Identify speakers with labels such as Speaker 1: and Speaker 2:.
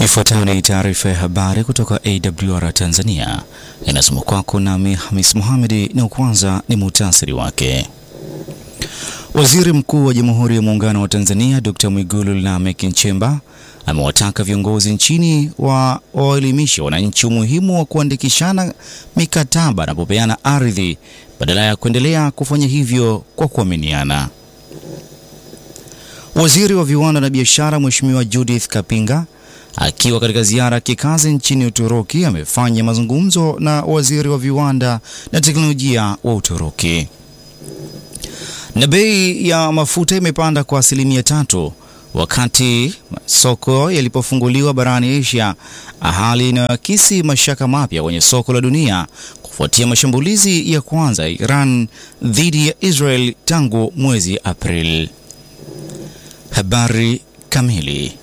Speaker 1: Ifuatayo ni taarifa ya habari kutoka AWR Tanzania, inasoma kwako nami Hamis Mohamedi, na kwanza ni muhtasari wake. Waziri Mkuu wa Jamhuri ya Muungano wa Tanzania Dr. Mwigulu Lameck Nchemba amewataka viongozi nchini wa waelimisha wananchi umuhimu wa kuandikishana mikataba na kupeana ardhi badala ya kuendelea kufanya hivyo kwa kuaminiana. Waziri wa Viwanda na Biashara Mheshimiwa Judith Kapinga akiwa katika ziara ya kikazi nchini Uturuki amefanya mazungumzo na waziri wa viwanda na teknolojia wa Uturuki. Na bei ya mafuta imepanda kwa asilimia tatu wakati soko yalipofunguliwa barani Asia, hali inayoakisi mashaka mapya kwenye soko la dunia kufuatia mashambulizi ya kwanza ya Iran dhidi ya Israel tangu mwezi Aprili. Habari kamili